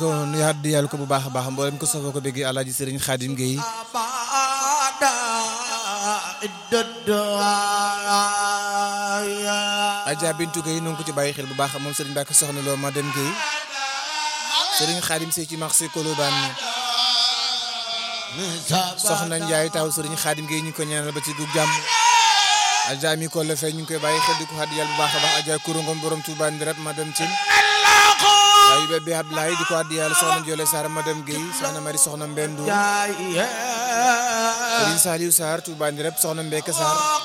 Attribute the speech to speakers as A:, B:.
A: nu yaat di yàlla ko bu baax a baax mboolem ko sofoo ko bëggee alaaji sëriñ Xaadim Gueye Adja Bintu Gueye nu ngi ko ci bàyyi xel bu baax moom sëriñ Mbàkke soxna loo madame Gueye sëriñ Xaadim Sey ci marché Colobane soxna Njaay taw sëriñ Xaadim Gueye ñu ngi ko ñaanal ba ci gu jàmm Adja mi ko la fay ñu ngi koy bàyyi xel di ko xaddi yàlla bu baax a baax Adja kurungom borom Touba Ndirab madame Tine waaye bébé Abdoulaye di ko addi yàlla soxna Jole Sarr madame Gueye soxna Mari soxna Mbendu Sëriñ Saliou Sarr Touba Ndirab soxna Mbeke Sarr